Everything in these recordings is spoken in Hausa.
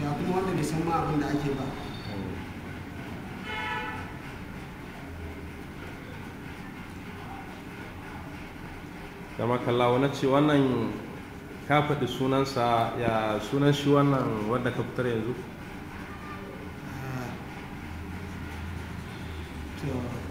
ga kuma wanda bai san ma abin da ake ba kama kallawa na ce wannan ka faɗi sunansa ya sunan shi wannan wanda ka fitar yanzu Ah, to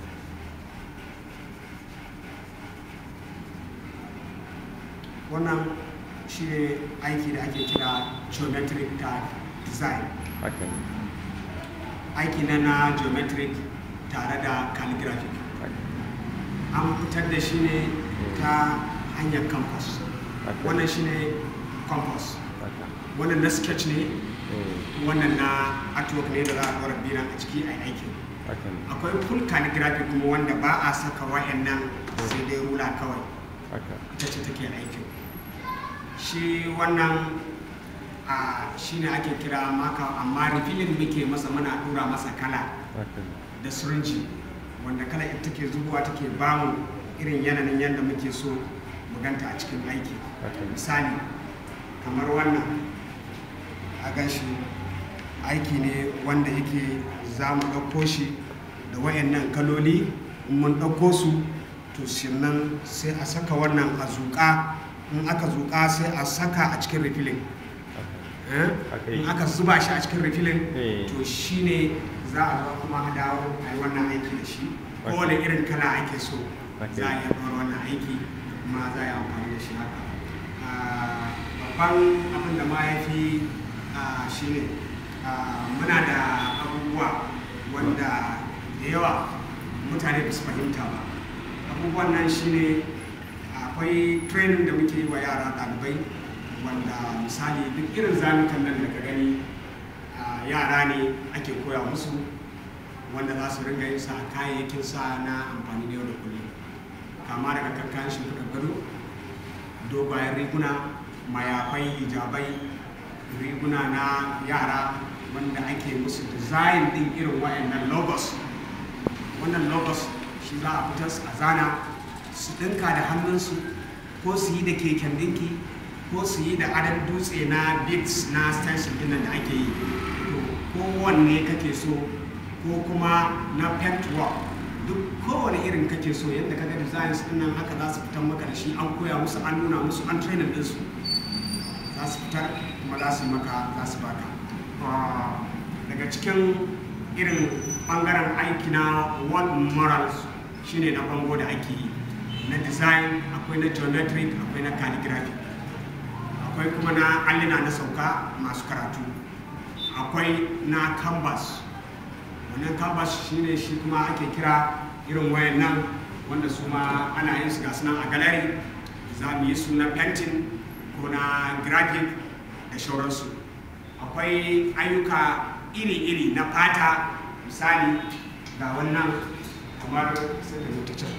wannan shi ne aiki da ake kira geometric tag design haka ne aiki na na geometric tare da calligraphic haka an fitar da shi ne ta hanyar compass haka wannan shi ne compass haka wannan na sketch ne Mm, wannan na artwork ne da za a ɗora biran a ciki a yi aikin haka ne akwai full calligraphic kuma wanda ba a saka wa'annan sai dai rula kawai haka ita ce take aikin shi wannan a shi ne ake kira maka amma refilling muke masa muna dura masa kala haka ne da sirinji wanda kala ita take zubowa take bamu irin yanayin yadda muke so mu ganta a cikin aiki haka ne misali kamar wannan a ganshi aiki ne wanda yake za mu ɗauko shi da wayannan kaloli in mun ɗauko su to sannan sai a saka wannan a zuƙa in aka zuƙa sai a saka a cikin refilling eh? Haka in yake. aka zuba shi a cikin refilling Eh. to shine za a zo kuma a dawo a yi wannan aiki da shi Haka. kowane irin kala ake so Haka za a yake. iya ɗora wannan aiki kuma za a yi amfani da shi haka Ah, babban abin da ma ya fi ah, shi ne ah, muna da abubuwa wanda da yawa mutane ba su fahimta ba abubuwan nan shi ne akwai training da muke yi wa yara ɗalibai wanda misali duk irin zanukan nan da ka gani ah, yara ne ake koya musu wanda za su ringa yin sa a kayayyakin sa na amfani da yau da kullum kama daga kan kayan shimfiɗa gado dogayen riguna mayafai hijabai riguna na yara wanda ake musu design din irin wayannan logos wannan logos shi za a fitar a zana su ɗinka da hannunsu ko su yi da keken ɗinki ko su yi da adon dutse na bits na stencil dinnan da ake yi to kowanne kake so ko kuma na paint work duk kowane irin kake so yadda ka ga designs din nan haka za su fitar maka da shi an koya musu an nuna musu an training din su za su fitar kuma za su yi maka za su baka Ah, daga cikin irin bangaren aiki na world morals shine na bango da ake yi na design akwai na geometric akwai na calligraphy akwai kuma na allina na sauka masu karatu akwai na canvas wannan canvas shine shi kuma ake kira irin wayan nan wanda su ma ana yin su gasu nan a gallery za mu yi su na painting ko na graphic da shauransu akwai ayyuka iri-iri na fata misali ga wannan kamar sai da ta can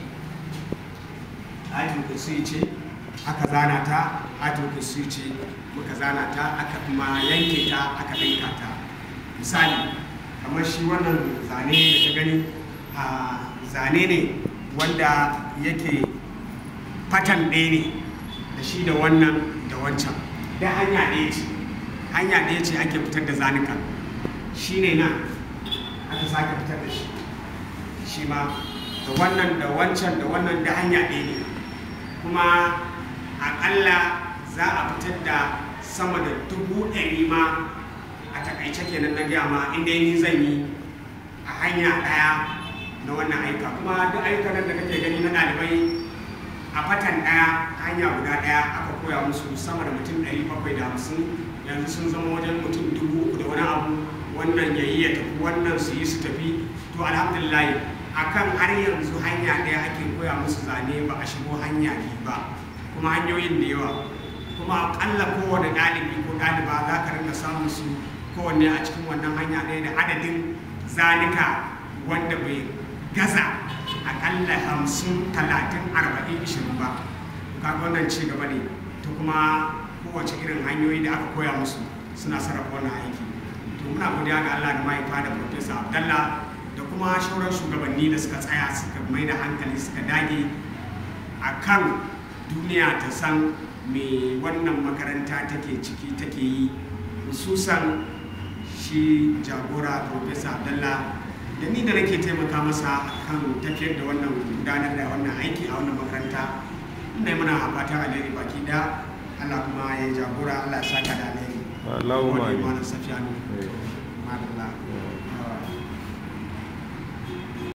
ajin kursi ce aka zana ta ajin kursi ce muka zana ta aka kuma yanke ta aka ɗinka ta misali kamar shi wannan zane da ta gani a zane ne wanda yake fatan ɗaya ne da shi da wannan da wancan da hanya ɗaya ce hanya ɗaya ce ake fitar da zanuka shi ne nan aka sake fitar da shi shi ma da wannan da wancan da wannan da hanya ɗaya ne kuma aƙalla za a fitar da sama da dubu ɗari ma a takaice kenan na gaya ma inda ni zan yi a hanya ɗaya na wannan aika kuma duk ayyukan nan da kake gani na ɗalibai a fatan ɗaya hanya guda ɗaya aka koya musu sama da mutum ɗari bakwai da hamsin yanzu sun zama wajen mutum dubu uku da wani abu wannan ya yi ya tafi wannan su yi su tafi to alhamdulillah akan har yanzu hanya ɗaya ake koya musu zane ba a shigo hanya biyu ba kuma hanyoyin da yawa kuma akalla kowane ɗalibi ko ɗaliba za ka rinka samun su kowanne a cikin wannan hanya ɗaya da adadin zanika wanda bai gaza akalla hamsin talatin arba'in ishirin ba kaga wannan ci gaba ne ta kuma kowace irin hanyoyi da aka koya musu suna sarrafa wannan aiki to muna godiya ga Allah da mahaifa da Profesa Abdallah da kuma shauran shugabanni da suka tsaya suka mai da hankali suka dage a kan duniya ta san me wannan makaranta take ciki take yi hususan shi jagora professor abdallah da ni da nake taimaka masa kan tafiyar da wannan gudanar da wannan aiki a wannan makaranta ina yi muna fatan alheri baki da Allah kuma ya jagora Allah ya saka da alheri Allahumma Gode, amin. Malam Safiyanu Eh. madalla Eh.